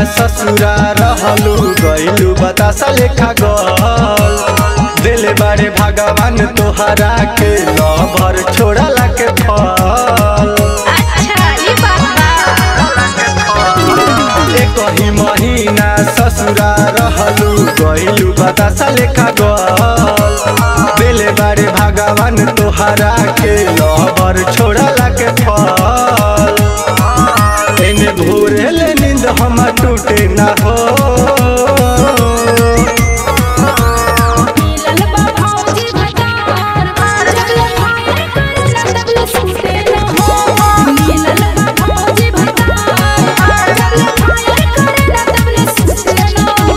ससुरा रहलू गइलू बतासा लेखा गल दिल बारे भगवान तोहरा के लभर छोड़ला के फल अच्छा ई बात एक ही महीना ससुरा रहलू गइलू बतासा लेखा गल दिल बारे भगवान तोहरा के लभर छोड़ला के फल एने भोरेले नींद हम टूटे ना हो मिलल बा भौजी भतार जगले फायर करन तबले सुते न हो मिलल बा भौजी भतार जगले फायर करन तबले सुते न हो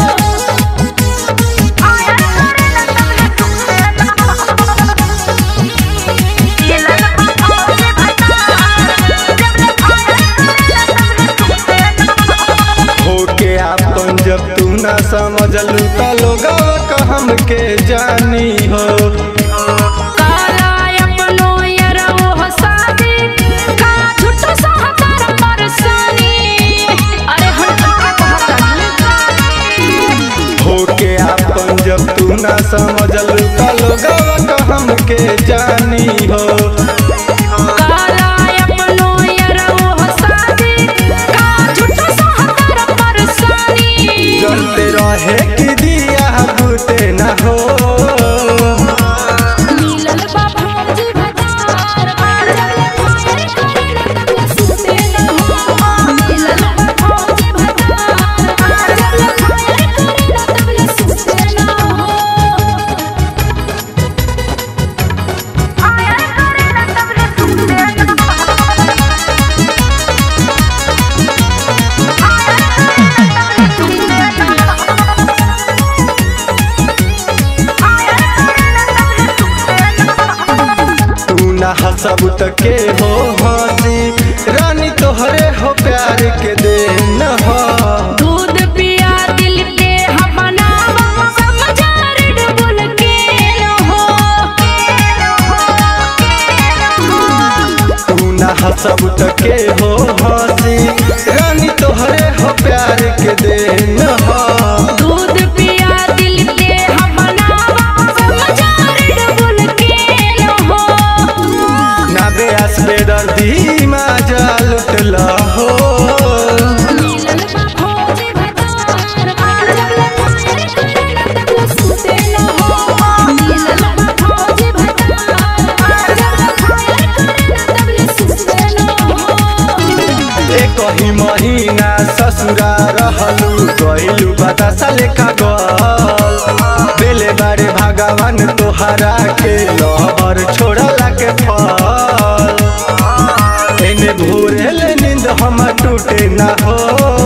फायर करन तबले सुते न हो मिलल बा भौजी भतार जगले फायर करन तबले सुते न हो होके आपन जब तू ना समझलू त लोगवा हमके जानी हो काला अपनो यरवो हसादी का झूठो सहकार परसानी अरे हम का कहतानी होके आपन जब तू ना समझलू त लोगवा हमके जानी हो काला अपनो यरवो हसादी का झूठो सहकार परसानी चलते रहे कि दिया बुते ना हो मिलल बा भौजी भतार जगले फायर करन तबले सुते न हो मिलल बा भौजी भतार जगले फायर करन तबले सुते न हो फायर करन तबले सुते न हो फायर करन तबले सुते न हो तू ना हसब त के हो हंसी रानी तोहरे हो प्यार के देन हो दूध पिया दिल के हमनावा समझार डुबुल के न हो तू ना हसब त के हो हंसी रानी तोहरे हो प्यार के देन हो दूध पिया दिल के हमनावा समझार डुबुल के न हो ना बेअस बेदर्दी मा जाल उठला हो मिलल बा भौजी भतार जगले फायर करन तबले सुते न हो मिलल बा भौजी भतार जगले फायर करन तबले सुते न हो एक ही महीना ससुरा रहलू गइलू बतासा लेखा गल बेले बारे भगवान तोहरा के लहर छोड़ला के फल एने भोरेले नींद हम टूटे ना हो